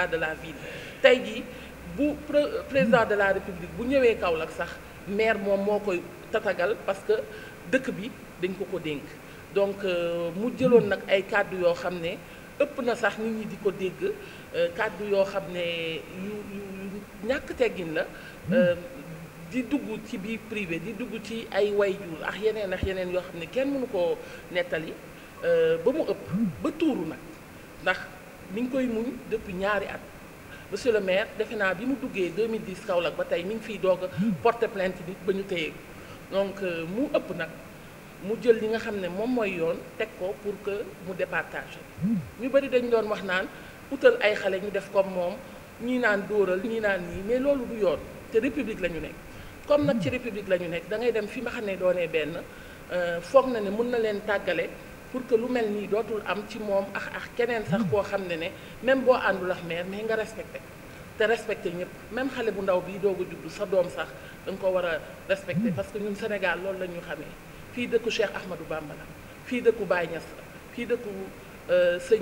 état de la ville tey jii bu président de la république bu ñëwee Kaolack sax maire moom moo koy tatagal parce que dëkk bi dañ ko ko dénk donc mu jëloon nag ay kàddu yoo xam ne ëpp na sax nit ñi di ko dégg kàddu yoo xam ne yu yu ñàkk teggin la di dugg ci biir privé di dugg ci ay wayjur ak yeneen ak yeneen yoo xam ne kenn mënu koo nettali ba mu ëpp ba tuuru nag ndax mi ngi koy muñ depuis ñaari at monsieur le maire defe naa bi mu duggee 2010 Kaolack ba tey mi ngi fiy doog a porter plainte nit ba ñu téye donc mu ëpp nag mu jël li nga xam ne moom mooy yoon teg ko pour que mu départage ñu bëri dañ doon wax naan utal ay xale ñu def comme moom ñii naan dóoral ñii naan nii mais loolu du yoon te république la ñu nekk comme nag ci république la ñu nekk da ngay dem fi nga xam ne doonee benn foog na ne mën na leen tàggale pour que lu mel nii dootul am ci moom ak ak keneen sax koo xam ne ne même boo àndul ak maire mais nga respecté te respecté ñëpp même xale bu ndaw bii doog a juddu sa doom sax da nga ko war a respecté parce que ñun Sénégal loolu la ñu xamee fii dëkku Cheikh Ahmadou Bamba la fii dëkku Baye Niass la fii dëkku sëñ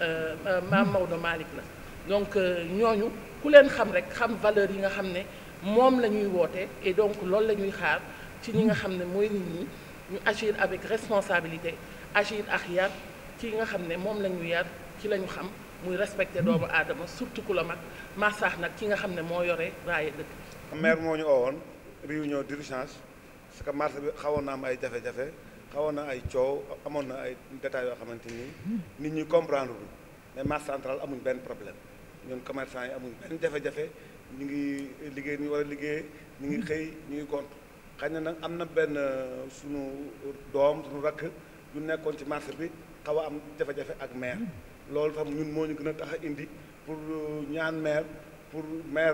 Maam Maodo Malick la donc ñooñu ku leen xam rek xam valeur yi nga xam ne moom la ñuy woote et donc loolu la ñuy xaar ci ñi nga xam ne mooy nit ñi ñu agir avec responsabilité agir ak yar ci nga xam ne moom la ñu yar ci la ñu xam muy respecter doomu aadama surtout ku la mag massaax nag ki nga xam ne moo yore raaye dëkk maire moo ñu oowoon réunion d'urgence parce que marché bi xawoon na am ay jafe-jafe xawoon na ay coow amoon na ay détails yoo xamante ni nit ñi comprendre lu mais marché central amuñ benn problème ñun commerçant yi amuñ benn jafe-jafe ñu ngi liggéey ñu war a liggéey ñu ngi xëy ñu ngi gont xëy na nag am na benn sunu doom sunu rakk yu nekkoon ci marché bi xaw a am jafe-jafe ak maire loolu tam ñun moo ñu gën a tax a indi pour ñaan maire pour maire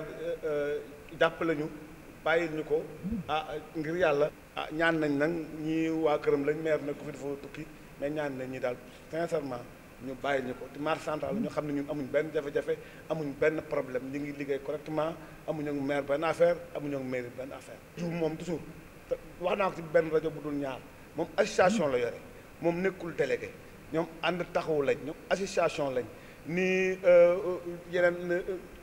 jàppale ñu bàyyil ñu ko ah ngir yàlla ah ñaan nañ nag ñii waa këram lañ maire nag ku fi dafa tukki mais ñaan nañ ñi daal sincèrement ñu bàyyil ñu ko te marché central ñu xam ne ñun amuñ benn jafe-jafe amuñ benn problème ñu ngi liggéey correctement amuñu ak maire benn affaire amuñu ak mairie benn affaire toujours moom toujours wax naa ko ci benn rajo bu dul ñaar moom association la yore moom nekkul délégué ñoom ànd taxawu lañ ñoom association lañ ni yeneen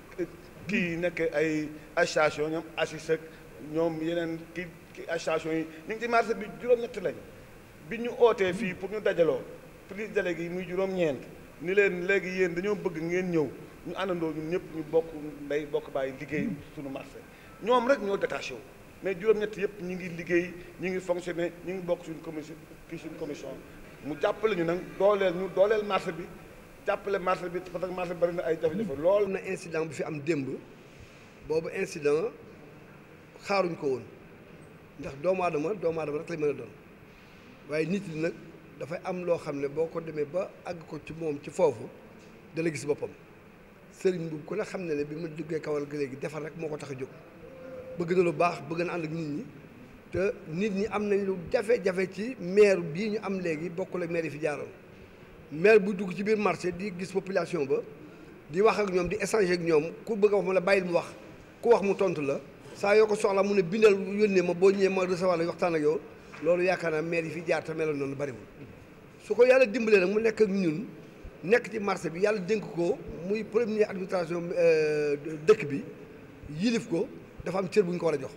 kii nekk ay association ñoom assis ak ñoom yeneen kii kii association yi ñu ngi ci marché bi juróom-ñett lañ bi ñu ootee fii pour ñu dajaloo prise délégué yi muy juróom-ñeent ni leen léegi yéen dañoo bëgg ngeen ñëw ñu àndandoo ñun ñëpp ñu bokk ndey bokk bàyyi liggéey suñu marché ñoom rek ñoo détaché wu mais juróom-ñett yëpp ñu ngi liggéey ñu ngi fonctionné ñu ngi bokk suñu commission kii suñu commission mu jàppale ñu nag dooleel ñu dooleel marché bi jàppale marché bi parce que marché bari na ay jafe-jafe lool. am na incident bu fi am démb boobu incident xaaruñ ko woon ndax doomu aadama doomu aadama rek lay mën a doon waaye nit ñi nag dafay am loo xam ne boo ko demee ba àgg ko ci moom ci foofu dana gis boppam sëriñ bu ku ne xam ne ne bi ma duggee kawal gi léegi defar rek moo ko tax a jóg bëgg na lu baax bëgg na ànd ak nit ñi te nit ñi am nañ lu jafe-jafe ci maire bii ñu am léegi bokkul ak maire yi fi jaaroon maire bu dugg ci biir marché di gis population ba di wax ak ñoom di échanger ak ñoom ku bëgg a wax mu la bàyyil mu wax ku wax mu tontu la saa yoo ko soxla mu ne bindal yónnee ma boo ñëwee ma recevoir la waxtaan ak yow loolu yaakaar naa maire yi fi jaar te meloon noonu bariwul su ko yàlla dimbalee nag mu nekk ak ñun nekk ci marché bi yàlla dénk ko muy première administration dëkk bi yilif ko dafa am cër bu ñu ko war a jox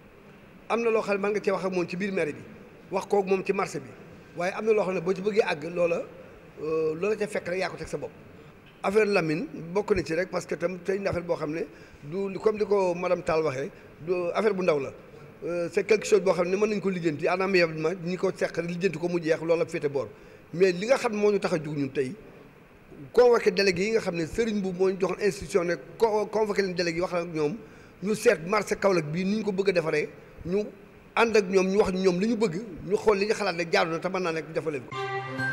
am na loo xam ne mën nga cee wax ak moom ci biir maire bi wax kook moom ci marché bi waaye am na loo xam ne boo ci bëggee àgg loola loola ca fekk rek yaa ko teg sa bopp affaire Lamine bokk na ci rek parce que tam tey affaire boo xam ne du comme li ko madame Tall waxee du affaire bu ndaw la c'est quelque chose boo xam ne mën nañu ko lijjanti anam ma ñi ko seq lijjanti ko mu jeex loola féete boor mais li nga xam moo ñu tax a jug ñun tey convoqué délégué yi nga xam ne sëriñ bu moo ñu joxoon institution ne convoqué leen délégué yi wax ak ñoom ñu seet marché Kaolack bii ni ñu ko bëgg a defaree ñu ànd ak ñoom ñu wax ñoom li ñu bëgg ñu xool li ñu xalaat ne jaadu na te mën naa nekk ñu defal leen ko